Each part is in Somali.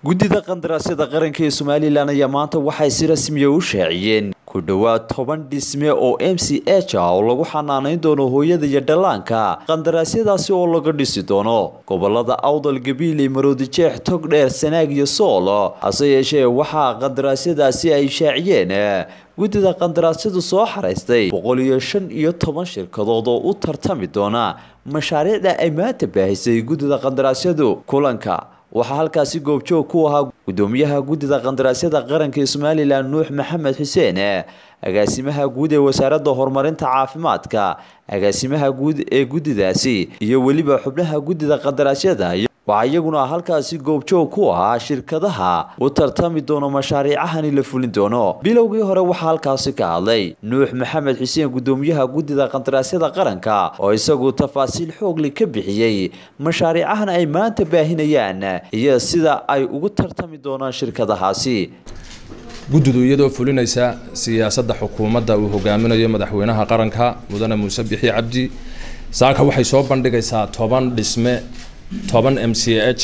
guddida qandaraasyada qaranka ee somalilan ayaa maanta waxay si rasmiya u shaaciyeen ku dhowaad toban dhisme oo m c h ah oo lagu xanaanayn doono hooyada iyo dhallaanka qandaraasyadaasi oo laga dhisi doono gobolada awdal gabiiley maroodijeex togdheer sanaag iyo sool hase yeeshee waxaa qandaraasyadaasi ay shaaciyeen guddida qandaraasyadu soo xaraystay boqol iyo shan iyo toban shirkadood oo u tartami doona mashaariicda ay maanta baahisay guddida qandaraasyadu kulanka waxaa halkaasi goobjoog ku ahaa gudoomiyaha guddida qandaraasyada qaranka ee somalilan nuux maxamed xuseen agaasimaha guud ee wasaaradda horumarinta caafimaadka agaasimaha guud ee guddidaasi iyo weliba xubnaha guddida qandaraasyada waxaa iyaguna halkaasi goobjoog ku ahaa shirkadaha u tartami doono mashaariicahani la fulin doono bilowgii hore waxaa halkaasi ka hadlay nuux maxamed xuseen gudoomiyaha guddida qandaraasyada qaranka oo isagu tafaasiil xoogli ka bixiyey mashaariicahan ay maanta baahinayaan iyo sida ay ugu tartami doonaan shirkadahaasi guddidu iyadoo fulinaysa siyaasadda xukuumadda uu hogaaminayo madaxweynaha qaranka mudane muuse bixi cabdi saaka waxay soo bandhigaysaa toban dhisme toban m c h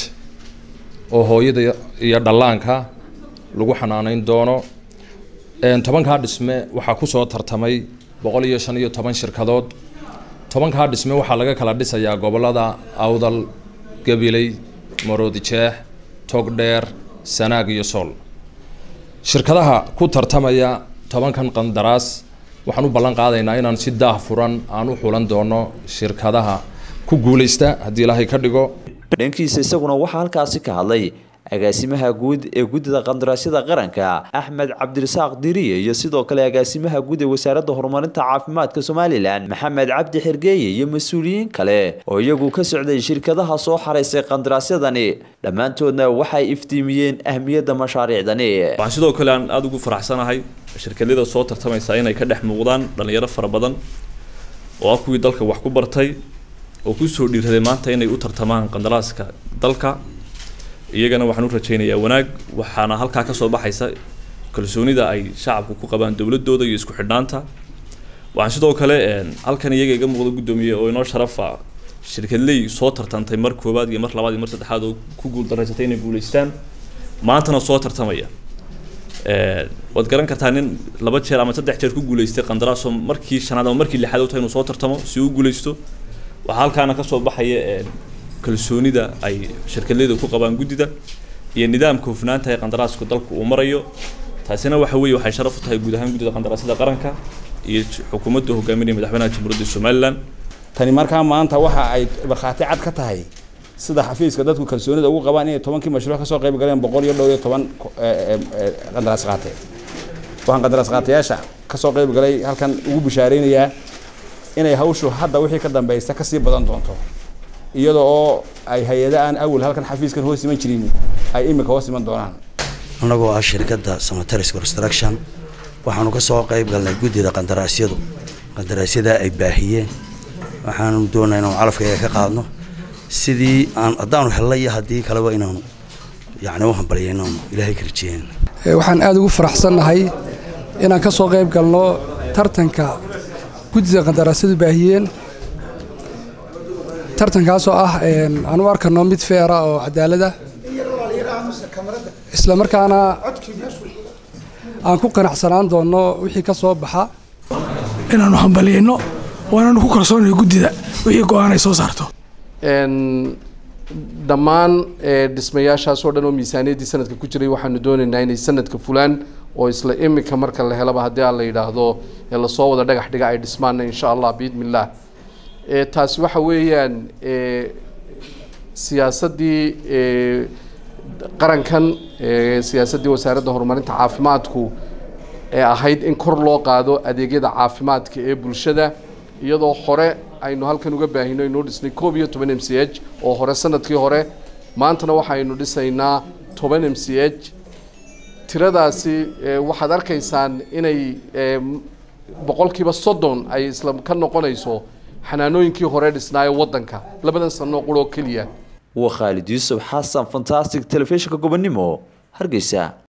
oo hooyada iyo dhallaanka lagu xanaaneyn doono tobankaa dhisme waxaa kusoo tartamay boqol iyo shan iyo toban shirkadood tobankaa dhisme waxaa laga kala dhisayaa gobolada awdal gabiley maroodijeex togdheer sanaag iyo sool shirkadaha ku tartamaya tobankan qandaraas waxaan u ballan qaadaynaa inaan si daah furan aan u xulan doono shirkadaha ku guuleysta haddii ilaahay ka dhigo dhankiisa isaguna waxaa halkaasi ka hadlay agaasimaha guud ee guddida qandaraasyada qaranka axmed cabdirasaaq diriye iyo sidoo kale agaasimaha guud ee wasaaradda horumarinta caafimaadka somalilan maxamed cabdi xergeeye iyo mas-uuliyiin kale oo iyagu ka socday shirkadaha soo xaraysay qandaraasyadani dhammaantoodna waxay iftiimiyeen ahmiyadda mashaariicdani waxaan sidoo kale aan aada ugu faraxsanahay shirkadyada soo tartamaysa inay ka dhex muuqdaan dhalinyaro fara badan oo ah kuwii dalka wax ku bartay oo kusoo dhiiraday maanta inay u tartamaan qandaraaska dalka iyagana waxaan u rajaynayaa wanaag waxaana halkaa kasoo baxaysa kalsoonida ay shacabku ku qabaan dowladooda iyo isku xidhnaanta waxaan sidoo kale halkan iyaga iga muuqda guddoomiye oo inoo sharafa shirkadley soo tartantay mar koowaad iyo mar labaad iyo mar saddexaad oo ku guuldaraysatay inay guuleystaan maantana soo tartamaya waad garan kartaa nin laba jeer ama saddex jeer ku guuleystay qandaraasoo markii shanaad ama markii lixaad u tahay inuu soo tartamo si uu guuleysto waxaa halkaana kasoo baxaya kalsoonida ay shirkadleyda ku qabaan guddida iyo nidaamka hufnaanta ee qandaraaska dalku uu marayo taasina waxa weeye waxay sharaf u tahay guud ahaan guddida qandaraasyada qaranka iyo xukuumadda hogaaminaya madaxweynaha jamhuuriyadda somalilan tani markaa maanta waxa ay markhaati cad ka tahay sida xafiiska dadku kalsoonida ugu qabaan inay tobankii mashruuc kasoo qayb galeen boqol iyo dhow iyo toban qandaraas qaate waxaan qandaraas qaatayaasha kasoo qayb galay halkan ugu bishaareynaya inay hawshu hadda wixii ka dambeysa kasii badan doonto iyada oo ay hay-ada aan awal halkan xafiiskan hoos iman jirin ay imika hoos iman doonaan annagoo ah shirkadda samataris construction waxaanu ka soo qayb galnay guddida qandaraasyadu qandaraasyada ay baahiyeen waxaanu doonaa inaanu calafkayga ka qaadno sidii aan haddaanu hellay iyo haddii kaleba inaanu yacni u hambalya inaanu ilaahay ka rajeyeen waxaan aada ugu faraxsannahay inaan ka soo qayb galno tartanka guddida qandaraasyadu baahiyeen tartankaasoo ah aan u arkano mid feera oo cadaalada isla markaana aan ku qanacsanaan doonno wixii ka soo baxa inaanu hambaliyeyno oo inaanu ku kalsoonayo guddida wixii go-aan ay soo saarto dhammaan dhismayaashaasoo dhan oo miisaaniyaddii sanadka ku jiray waxaanu doonaynaa inay sanadka fulaan oo isla imika marka la helaba haddii aan la yidhaahdo ee lasoo wada dhagax dhiga ay dhismaana insha allah biidni illah taasi waxa weeyaan siyaasaddii qarankan siyaasaddii wasaaradda horumarinta caafimaadku ee ahayd in kor loo qaado adeegyada caafimaadka ee bulshada iyadoo hore aynu halkan uga baahino inuu dhisnay koob iyo toban m c h oo hore sanadkii hore maantana waxaynu dhisaynaa toban m c h tiradaasi waxaad arkaysaan inay boqolkiiba soddon ay isla ka noqonayso xanaanooyinkii hore dhisnaayo waddanka labadan sano quroo keliya waa khaalid yuusuf xasan fantastic telefishinka gobonimo hargeysa